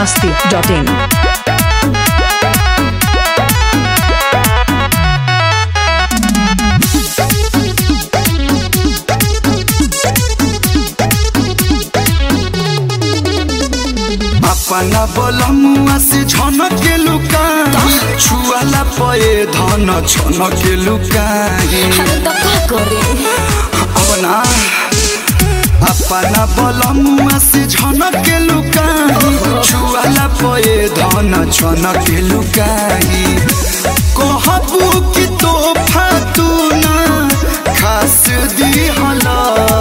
masti.in. अपना बोलमुआ से झनक के लुकाई छुआला पए धन छनक के लुकाई अरे तो का करे अपना अपना बोलमुआ से झनक के लुकाई छुआला पए धन छनक के लुकाई कहबू कि तोहफा तू ना खास दी हला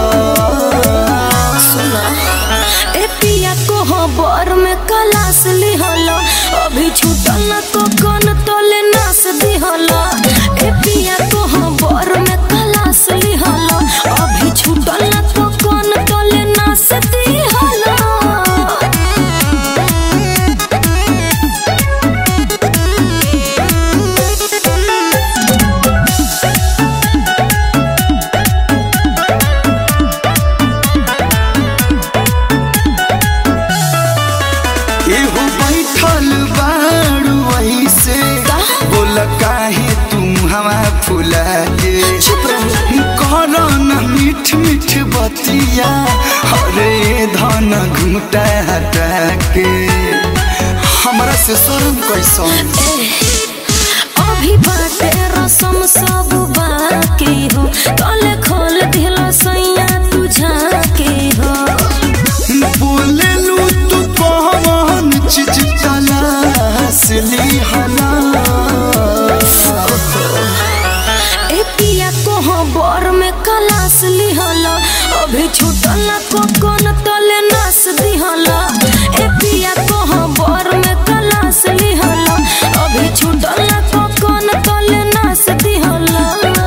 सुना ए पिया को हो बर में कलास लिहला अभी छूटल न तो कन तले नास दिहला ए पिया को हो बर में कलास लिहला अभी छूटल न तो कन तले नास दिहला एहो बैठल बारू ऐसे बोल काहे तुम हवा फुला के चुप रहो कर न मीठ मीठ बतिया अरे धन घुटा हटा के हमरा से शर्म कैसन अभी बाटे रसम सब बाकी हो तले खोल दिलो सैया तुझा के हो बोले लू तू कौन चीज तलाश ली हला ए पिया को हो बर में कलास लिहला अभी छूटल न को कोन तले नास दिहला ए पिया को हो बर में कलास लिहला अभी छूटल न को कोन तले नास दिहला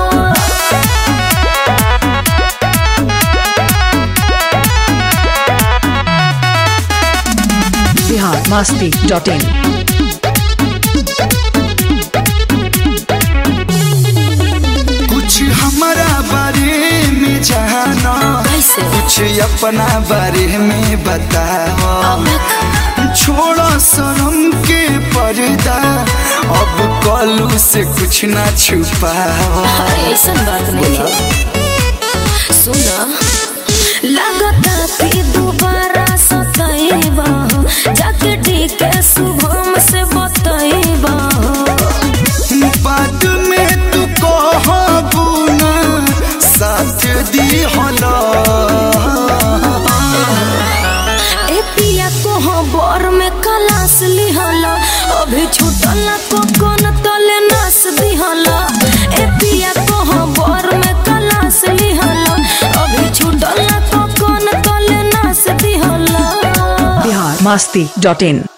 Bihar masti.in. कुछ हमारा बारे में जाना कैसे कुछ अपना बारे में बताओ अब छोड़ो शर्म के पर्दा अब कलू से कुछ ना छुपाओ अरे ऐसन बात नहीं है सुना लगता कि दोबारा सताइबा जाके ठीक शुभम से बताइबा बाद में तू कहबू ना साथ दी होला ए पिया को हो बर में कलास लिहला अभी छूटल न को कोन तले नास दिहला ए पिया को हो बर में कलास लिहला अभी छूटल न को कोन तले नास दिहला Bihar masti.in.